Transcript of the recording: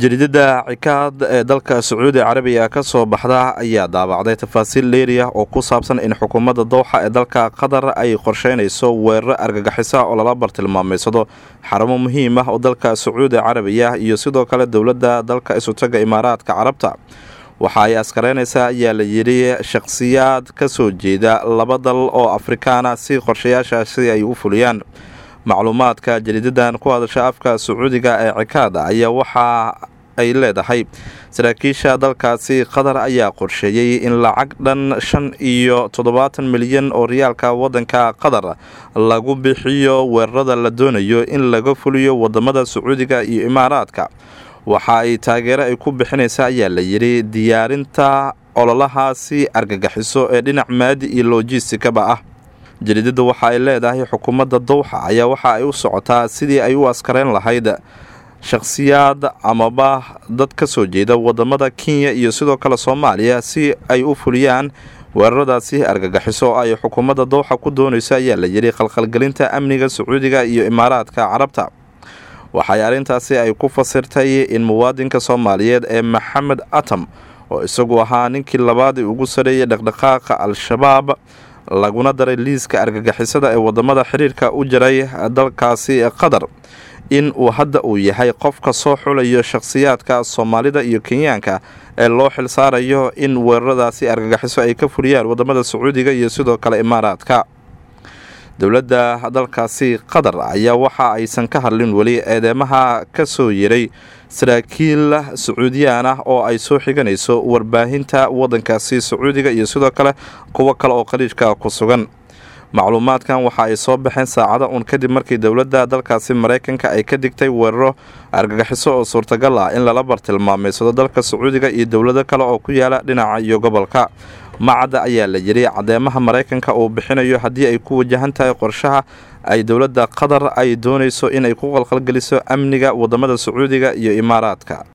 jariidada cikaad ee dalka sacuudi carabiga ka soo baxda ayaa daabacday tafaasiil leeriya oo ku saabsan in xukuumadda dowxa ee dalka qatar ay qorsheynayso weeraro argagixisa oo lala bartilmaameysado xarumo muhiim ah oo dalka sacuudi carabiya iyo sidoo kale dowladda dalka isutaga imaaraadka carabta waxa ay askareynaysaa ayaa la yidhi shakhsiyaad ka soo jeeda laba dal oo afrikaana si qorshayaashaasi ay u fuliyaan macluumaadka jariidadan ku hadasha afka sacuudiga ee cikaada ayaa waxa ay leedahay saraakiisha dalkaasi qatar ayaa qorsheeyey in lacag dhan shan iyo toddobaatan milyan oo riyaalka waddanka qatar lagu bixiyo weerarada la doonayo in laga fuliyo wadamada sacuudiga iyo imaaraadka waxa ay taageero ay ku bixinaysa ayaa la yidhi diyaarinta ololahaasi argagaxiso ee dhinac maadi iyo lojistikaba ah jariidada waxa ay leedahay xukuumadda dowxa ayaa waxa ay u socotaa sidii ay u askareyn lahayd shakhsiyaad amaba dad ka soo jeeda wadamada kenya iyo sidoo kale soomaaliya si ay u fuliyaan weeraradaasi argagaxiso oo ay xukuumadda dowxa ku doonayso ayaa la yidhi khalkhalgelinta amniga sacuudiga iyo imaaraadka carabta waxay arrintaasi ay ku fasirtay in muwaadinka soomaaliyeed ee maxamed atam oo isagu ahaa ninkii labaad ee ugu sareeyay dhaqdhaqaaqa al-shabaab laguna daray liiska argagixisada ee wadamada xiriirka u jiray dalkaasi qatar in uu hadda uu yahay qofka soo xulayo shakhsiyaadka soomaalida iyo kenyaanka ee loo xilsaarayo in weeraradaasi argagaxiso ay ka fuliyaan wadamada sacuudiga iyo sidoo kale imaaraadka dowladda dalkaasi qatar ayaa waxa aysan ka hadlin weli eedeymaha ka soo yiray saraakiil sacuudiyaan ah oo ay soo xiganayso warbaahinta waddankaasi sacuudiga iyo sidoo kale kuwo kale oo khaliijka ku sugan macluumaadkan waxa ay soo baxeen saacada uun kadib markii dowladda dalkaasi maraykanka ay ka digtay weeraro argagaxiso oo suurtagal ah in lala bartilmaameysado dalka sacuudiga iyo dowlado kale oo ku yaala dhinaca iyo gobolka macadda ayaa la yidhi cadeymaha maraykanka uu bixinayo haddii ay ku wajahan tahay qorshaha ay dowladda qatar ay doonayso inay ku qalqalgeliso amniga wadamada sacuudiga iyo imaaraadka